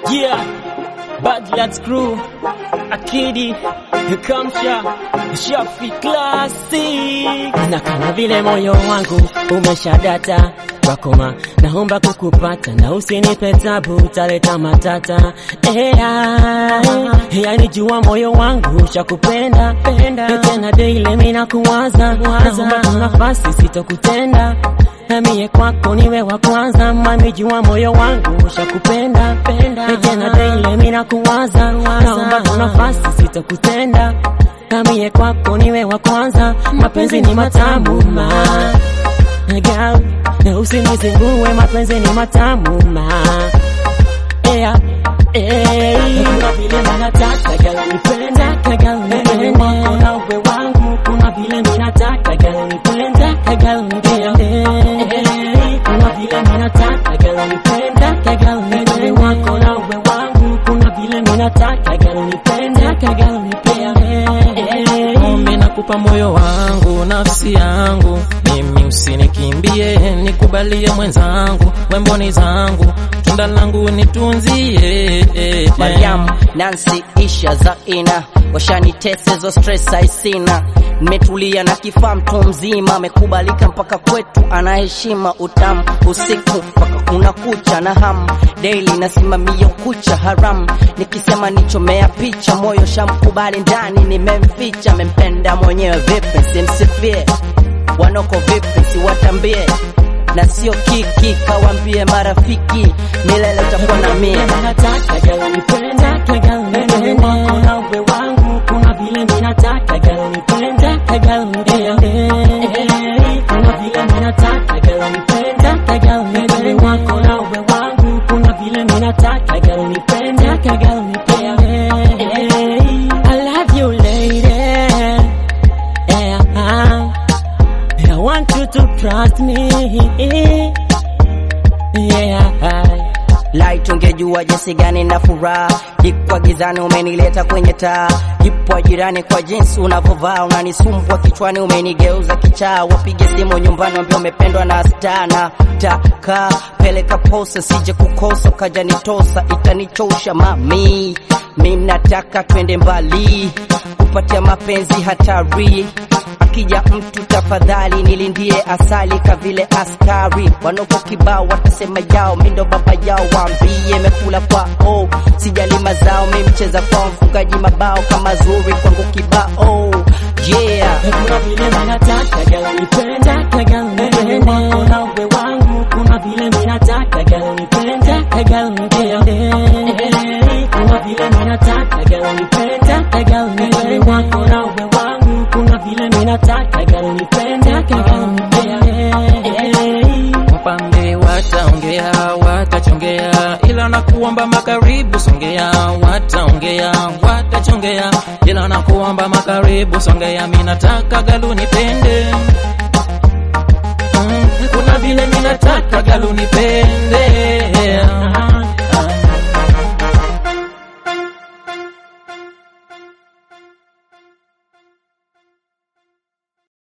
Yeah, Bad Lads Crew, Akidi, Kamsha, Shafi Classic. Na kama vile moyo wangu umeshadata wakoma, naomba kukupata na usinipe tabu, utaleta matata. Ea, yani jua moyo wangu shakupenda penda, tena daily mimi nakuwaza, naomba tu nafasi sitokutenda Namie kwako niwe wa kwanza, mami jua moyo wangu shakupenda penda, tena daily mimi nakuwaza, naomba tu nafasi sitokutenda. Namie kwako niwe wa kwanza, mapenzi ni matamu ma Girl, na usinizingue, mapenzi ni matamu ma yeah. Hey, kuna vile minataka girl nipenda girl nipende wako na uwe wangu, kuna vile minataka girl nipenda girl nipende Hey, kuna vile minataka girl nipenda girl nipende wako na uwe wangu, kuna vile minataka girl nipenda girl nipende Ombi nakupa moyo wangu, nafsi yangu, mimi usinikimbie, nikubalie mwenzangu, wemboni zangu, tunda langu nitunzie. Mariam, Nancy, Isha, Zaina washanitesezo stress haisina, nimetulia na kifaa mtu mzima, amekubalika mpaka kwetu, anaheshima utamu usiku mpaka kuna kucha na hamu daily nasimamia kucha haram, nikisema nichomea picha, moyo shamkubali ndani, nimemficha, mempenda mwenyewe vipi, simsifie wanoko vipi, siwatambie na sio kiki, kawambie marafiki, milele utakuwa na mie Nataka girl nipenda girl nipende wako na uwe wangu, kuna vile minataka girl nipenda girl nipende kuna vile minataka girl nipenda girl nipende wako na uwe wangu, kuna vile minataka girl nipenda girl nipende I love you lady yeah. I want you to trust me yeah. Light ungejua jinsi gani na furaha jikwa gizani umenileta kwenye taa jipwa jirani kwa jinsi unavyovaa unanisumbua kichwani umenigeuza kichaa wapige simu nyumbani wambia umependwa na stana taka peleka posa sije kukosa ukaja nitosa itanichosha mami mi nataka twende mbali kupatia mapenzi hatari akija mtu tafadhali nilindie asali kavile askari wanoko kibao watasema yao mindo baba yao waambie mekula kwao sijali mazao mi mcheza kwao mfungaji mabao kama zuri kwangu kibao yeah kuna vile minataka girl nipenda girl nipende wako na uwe wangu, kuna vile minataka girl nipenda girl nipende kuna vile minataka girl nipenda girl nipende wako na uwe wangu, kuna vile minataka girl nipenda girl nipende Wapambe wataongea, watachongea, ila nakuomba makaribu songea, wataongea, watachongea, ila nakuomba makaribu songea, mimi nataka galu nipende Mm, kuna vile mimi nataka galu nipende